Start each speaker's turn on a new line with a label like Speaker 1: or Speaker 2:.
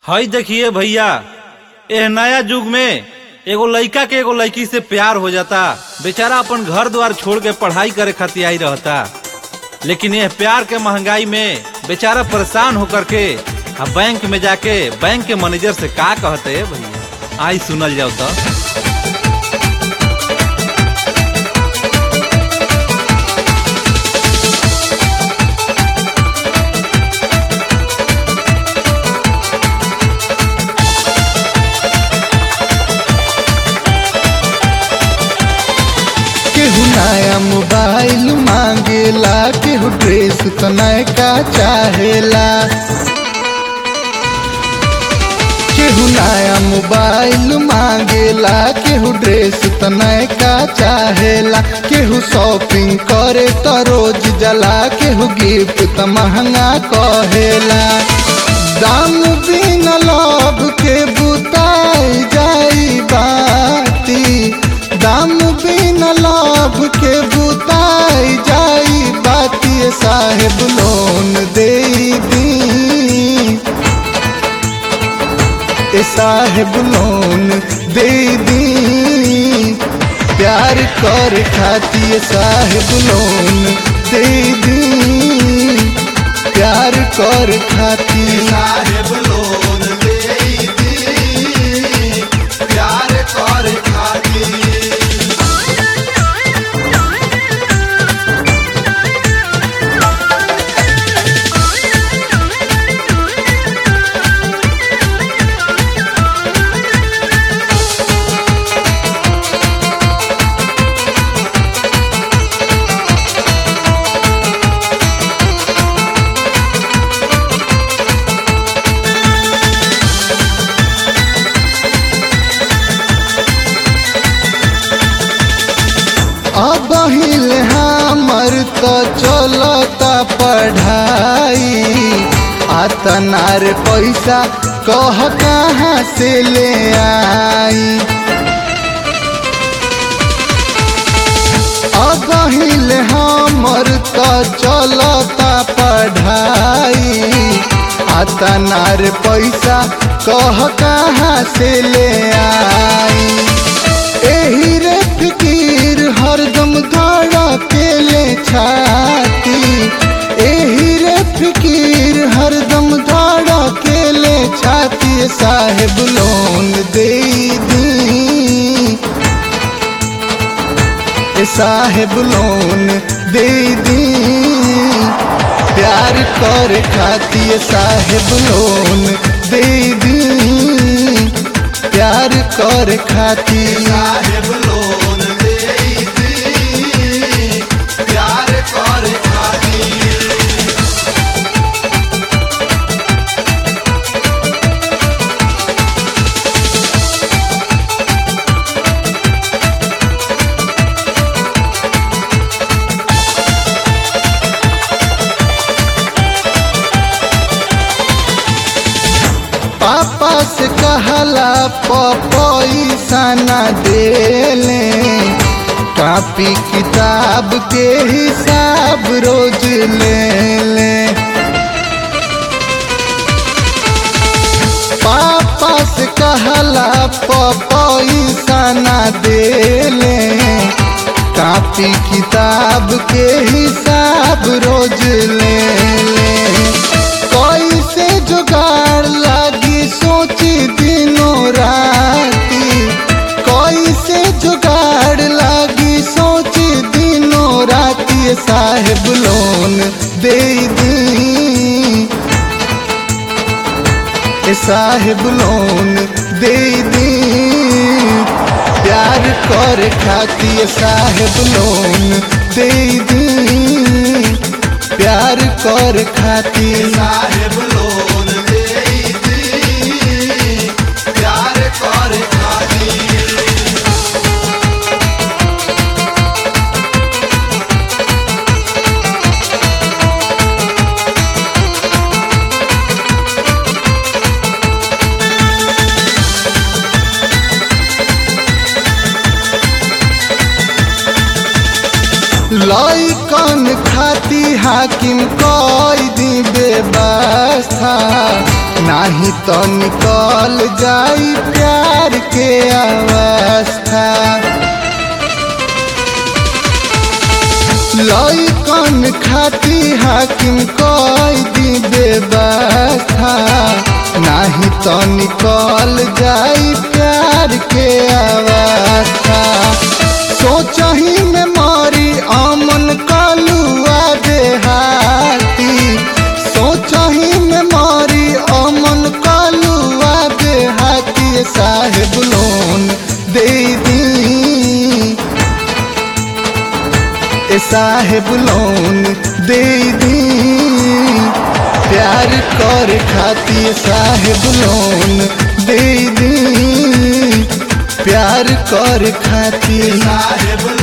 Speaker 1: हई देखिए भैया एह नया युग में एगो लइका के एगो लड़की से प्यार हो जाता बेचारा अपन घर द्वार छोड़ के पढ़ाई करे खातिर आई रहता लेकिन यह प्यार के महंगाई में बेचारा परेशान होकर के आ बैंक में जाके बैंक के मैनेजर से का कहते भैया आई सुनल जाओ तो
Speaker 2: केहू नया मोबाइल मांगेला केहू ड्रेस त नयका चाहेला केहू नया मोबाइल मांगेला केहू ड्रेस त नयका चाहेला केहू शॉपिंग करे त रोज जला केहू गिफ्ट त महंगा कहेला दाम बिना लोभ के बुताई जाई बाती दाम बिना लाभ के बुताई जाई बाती साहेब लोन दे दी ए साहेब लोन दे दी प्यार कर खाती साहेब लोन दे दी प्यार कर खाती
Speaker 3: साहेब लोन दे दी प्यार कर खातिर
Speaker 2: अब हिल हमर तो चलता पढ़ाई आतनार पैसा कह कहाँ से ले आई अब हिल हमर तो चलता पढ़ाई आतनार पैसा कह कहाँ से ले आई एही रे फिकीर हरदम धड़ा के ले छाती एही रे फिकीर हरदम धड़ा के ले छाती साहेब लोन दे दी ए साहेब लोन दे दी प्यार कर खाती साहेब लोन दे दी प्यार कर खाती
Speaker 3: साहेब लोन दे दी प्यार कर खातिर
Speaker 2: पापा से कहला पैसा न देले कापी किताब के हिसाब रोज ले ले पापा से कहला पैसा न देले कापी किताब के हिसाब रोज ले ले कैसे जुगाड़ लागी सोची दिनों राती कैसे जुगाड़ लागी सोची दिनों राती साहेब लोन दे दी ए साहेब लोन दे दी प्यार कर खाती साहेब लोन दे दी प्यार कर खाती
Speaker 3: साहेब लोन दे दी प्यार कर खातिर
Speaker 2: लइकन खाती हाकिम कई दी व्यवस्था नाही तो निकल जाई प्यार के अवस्था लइकन खाती हाकिम कई दी बेवस्था नाही तो निकल जाई प्यार के अवस्था सोचही में मारी अमन कलुआ देहाती सोचही में मारी अमन कलुआ देहाती साहेब लोन दे दी ए साहेब लोन दे दी प्यार कर खातिर साहेब लोन दे दी प्यार कर खातिर
Speaker 3: साहेब